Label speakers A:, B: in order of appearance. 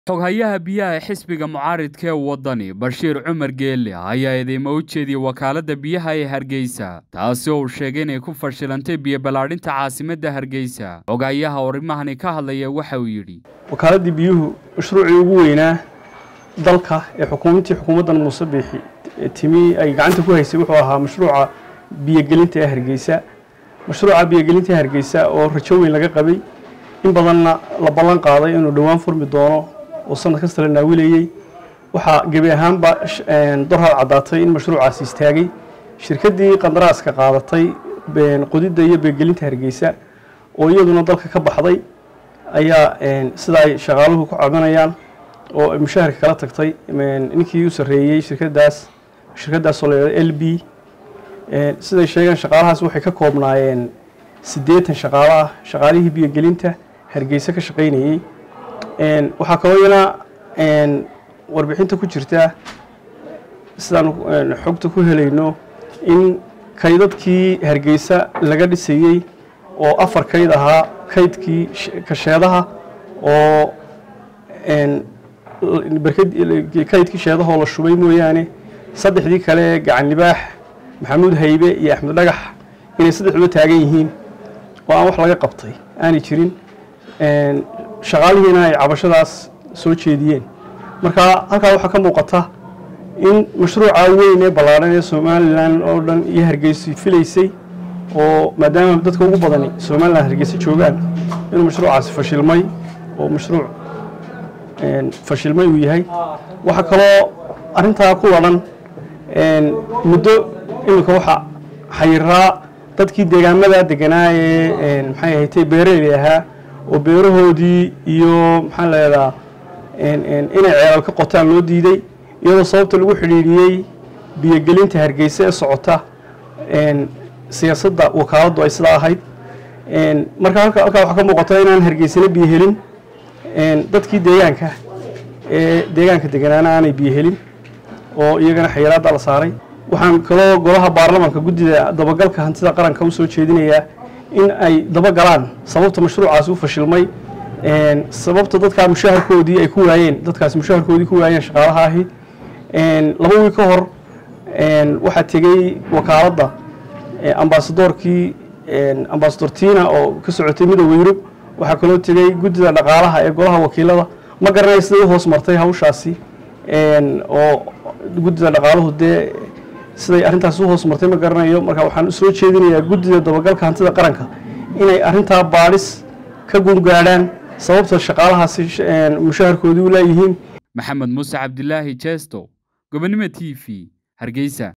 A: xoghayaha biyaha ee xisbiga mucaaridka ee waddani bashiir cumar geelle ayaa eedeymo u jeediyey wakaaladda biyaha ee hargeysa taasi oo uu sheegay inay ku fashilantay biyo ballaadhinta caasimadda hargeysa xoghayaha arrimahani ka hadlaya waxa uu yidhi
B: wakaaladii biyuhu mashruucii ugu weynaa dalka ee xukuumadtii xukuumaddan muuse biixi timi ay gacanta ku haysay wuxuu ahaa mashruuca biyogelinta ee hargeysa mashruuca biyogelinta ee hargeysa oo rajo weyn laga qabay in badanna la ballan qaaday inuu dhowaan furmi doono oo sanad kasta la naawilayey waxaa gebi ahaanba dorhad caddaatay in mashruucaasi istaagay shirkaddii qandaraaska qaadatay qodidda iyo biyogelinta hargeysa oo iyaduna dalka ka baxday ayaa sida ay shaqaaluhu ku cabanayaan oo mushaharka kala tagtay ninkii u sarreeyey shirkadaas shirkadaasoo la yidhahdo l b siday sheegeen shaqaalahaas waxay ka koobnaayeen siddeetan shaqaalo ah shaqaalihii biyogelinta hargeysa ka shaqaynayey waxaa kaloo iyana warbixinta ku jirta sidaan xogta ku helayno in kaydadkii hargeysa laga dhisayey oo afar kayd ahaa kaydkii kasheedaha oo kaydkii sheedahoo la shubay mooyaane saddexdii kale gacan libaax maxamuud haybe iyo axmed dhagax inay saddexduba taagan yihiin oo aan wax laga qabtay aanay jirin shaqaalihiina ay cabashadaas soo jeediyeen marka halkaa waxaa ka muuqata in mashruuca weyn ee ballaadhan ee somalilan oo dhan iyo hargeysa filaysay oo maadaama dadka ugu badani somalilan hargeysa joogaan inuu mashruucaasi fashilmay oo mashruuc fashilmay uu yahay waxaa kaloo arrintaa ku wadhan muddo iminka waxa xayiraa dadkii deegaamada deganaa ee maxay ahatay beeraley ahaa oo beerahoodii iyo maxaa leedaa inay ceelal ka qotaan loo diiday iyadoo sababta lagu xidhiidhiyey biyogelinta hargeysa ee socota siyaasadda wakaaladdu ay sidaa ahayd marka halkaa waxaa ka muuqata inaan hargeysana biyo helin dadkii deegaanka ee deegaanka deganaana aanay biyo helin oo iyagana xayiraadda la saaray waxaan kaloo golaha baarlamaanka guddida dabagalka hantida qaranka u soo jeedinayaa in ay dabagalaan sababta mashruucaasi u fashilmay sababta dadkaa mushaharkoodii ay ku waayeen dadkaasi mushaharkoodii ku waayeen shaqaalaha ahi laba wiil ka hor waxaa tegey wakaaladda ambasadoorkii ambasador tina oo ka socotay midooda yurub waxaa kaloo tegey guddida dhaqaalaha ee golaha wakiilada ma garanaya siday u hoos martay hawshaasi oo guddida dhaqaaluhu dee siday arrintaas u hoos martay ma garanayo marka waxaan soo jeedinayaa guddida dabagalka hantida qaranka inay arrintaa baadhis ka gungaadhaan sababta shaqaalahaasi mushaharkoodii u leeyihiin
A: maxamed muuse cabdilaahi jeesto gobonimo t v hargeysa